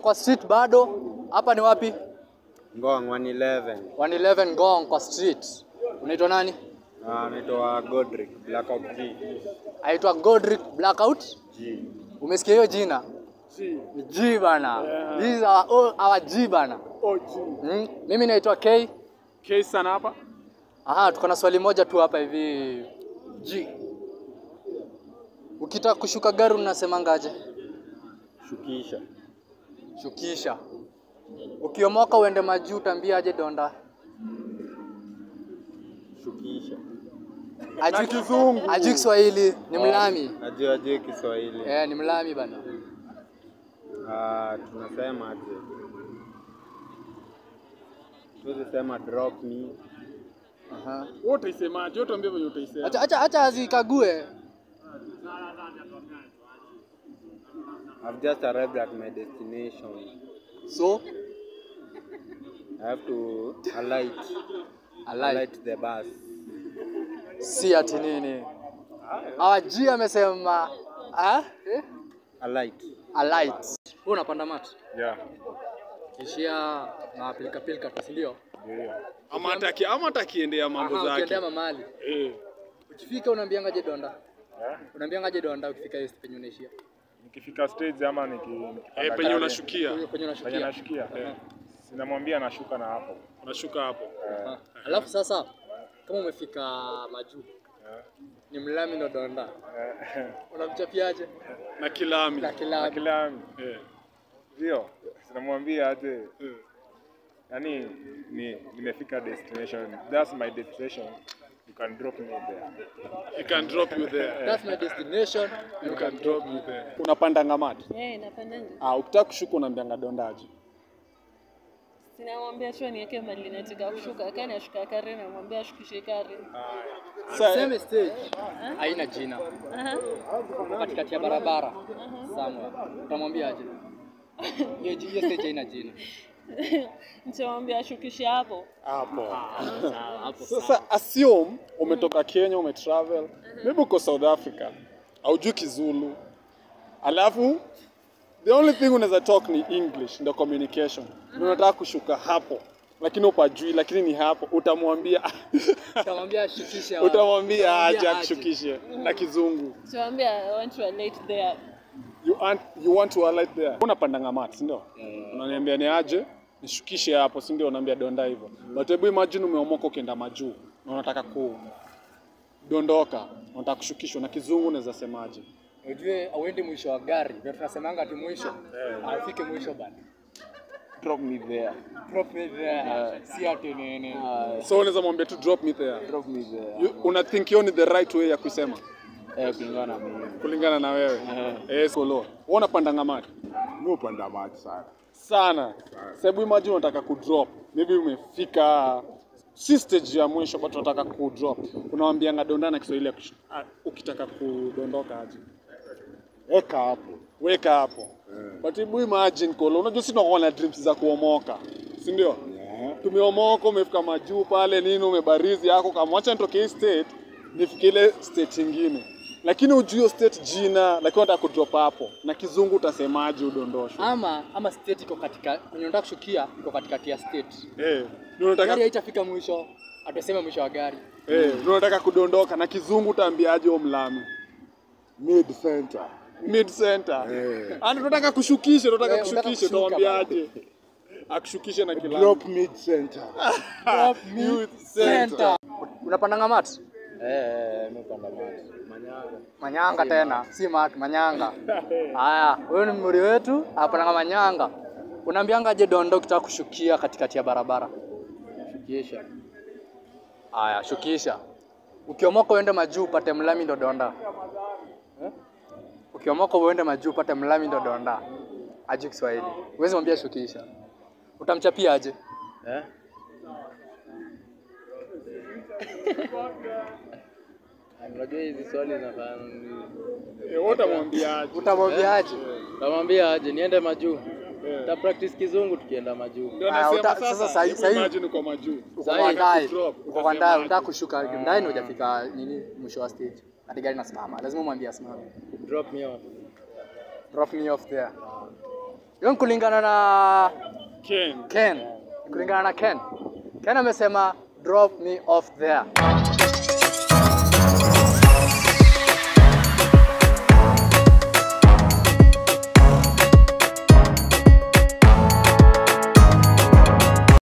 kwa street bado. Hapa ni wapi? Ngong 111. 111 Ngong kwa street. Unaitwa nani? Ah, naitwa Godric Blackout G. Aitwa Godric Blackout. G. Umesikia hiyo jina? Ni G bana. This is our, oh, our G bana. Mm. Mimi naitwa K. K sana hapa. Aha, tuko na swali moja tu hapa hivi. G. Ukitaka kushuka gari unasemangaje? Shukisha. Shukisha. Ukiomoka uende majuu utaambiaje donda? Shukisha. Ajui kizungu. Ajui Kiswahili, ni mlami. Najua je Kiswahili. Eh, ni mlami bana. Ah, tunasema aje? Tuwezi sema drop me. Aha. Wewe utaisemaje? Wewe tuambie venye utaisema. Acha acha acha azikague. I've just arrived at my destination. So, I have to alight. alai. Alight the bus. Si ati nini. Our G amesema ah? Eh? Alight. Alight. Wewe unapanda mat? Yeah. Kishia na pilika pilika tu, si ndio? Ama hata aki- ama hata akiendea mambo Aha, zake. Ukiendea mamali. Eh. Ukifika unaambiangaje donda? Eh? Unaambiangaje donda ukifika hiyo penye unaishia? Nikifika stage ama niki, nikipanda Eh, penye gari, unashukia. Penye penye unashukia. nashukia sinamwambia nashuka na hapo Unashuka hapo. Ah. Alafu sasa kama umefika majuu Eh. ni mlami ndo donda, Eh, unamchapiaje? Na kilami. Na na kila kila Eh. ndio sinamwambia aje Eh. yani ni nimefika destination that's my destination you can drop me there He can drop you there. that's my destination. You can drop me there. Unapanda ngamati. Eh, napandanga. Ah, ukitaka kushuka unaambianga dondaji. Sinamwambia tu niweke mali nataka kushuka. Kani ashuka kare namwambia ashukishe kare. Sasa Same stage haina jina, Aha. Uko katikati ya barabara somewhere, utamwambiaje? Hiyo ji- hiyo stage haina jina. Nitamwambia ashukishe hapo. hapo. Sawa, hapo sawa. Sasa assume umetoka Kenya umetravel, maybe uko South Africa, haujui Kizulu, alafu the only thing unaweza talk ni English, ndio communication. Na unataka kushuka hapo, lakini upajui, lakini ni hapo, utamwambia Utamwambia shukishe wapi? utamwambia aje Utamwambia akushukishe na Kizungu. Nitamwambia I want to alight there. You want, you want to alight there. Unapanda ngamati, si ndio? Unaniambia ni aje? Nishukishe hapo, si ndio? Unaambia donda hivyo. But hebu imagine umeomoka ukienda majuu na unataka kudondoka, unataka kushukishwa na kizungu unaweza semaje? Ujue auendi mwisho wa gari, ndio tunasemanga ati mwisho. Afike mwisho bana. Drop me there. Drop me there. Si ati nini. So unaweza mwambia tu drop me there. Drop me there. You, una think hiyo ni the right way ya kusema Eh, kulingana na mimi. kulingana na wewe. Eh, solo. Wewe unapanda ngamati Mi upanda maji sana. sana. Sasa hebu imagine unataka kudrop. Maybe umefika si stage ya mwisho but unataka kudrop. Unawambianga donda na Kiswahili ya kush- ah, ukitaka kudondoka aje. Eka hapo. Weka hapo. But hebu imagine kolo, unajua sisi tunakuwa na dreams za kuomoka. Si ndio? Yeah. Tumeomoka, umefika majuu pale nini, umebarizi yako kama acha nitoke hii state nifike ile state nyingine. Lakini ujui hiyo state jina, lakini unataka kudrop hapo. Na kizungu utasemaje udondoshwe? Ama ama state iko katika kwenye unataka kushukia iko katikati ya state. Eh, ndio unataka Gari haitafika mwisho, atuseme mwisho wa gari. eh, ndio unataka kudondoka na kizungu utaambiaje huo mlami? Mid center. Mid center. Eh. Ah, tunataka kushukisha, tunataka Eh, unataka kushukisha, kushuka utawaambiaje? Akushukishe na kilamu. Drop mid center. Youth center. Center. Unapanda mat? Eh, mimi panda maji. Manyanga. Manyanga tena, si mat, manyanga. Haya, huyo ni mmuri wetu, apanda manyanga. Unaambianga je dondo ukitaka kushukia katikati ya barabara? Shukisha. Haya, shukisha. Ukiomoka uende majuu upate mlami ndo donda. Eh? Ukiomoka uende majuu upate mlami ndo donda. Aje Kiswahili. Huwezi mwambia shukisha. Utamchapia aje? Eh? Unajua hizi swali zinafanya nini? Eh, wewe utamwambiaje? Utamwambia aje? Namwambia aje niende majuu. Ta practice kizungu tukienda majuu. Ndio Aya, nasema uta- sasa, sasa sahi- hebu sahi- imagine uko majuu. Uko Sahi, kwa ndai. drop, Uko kwa utasema ndai, aje? unataka kushuka ndani hujafika nini mwisho wa stage. Hadi gari nasimama. Lazima umwambie asimame. Drop me off. Drop me off there. Hiyo ni kulingana na Ken. Ken. Ni kulingana na Ken. Ken amesema drop me off there.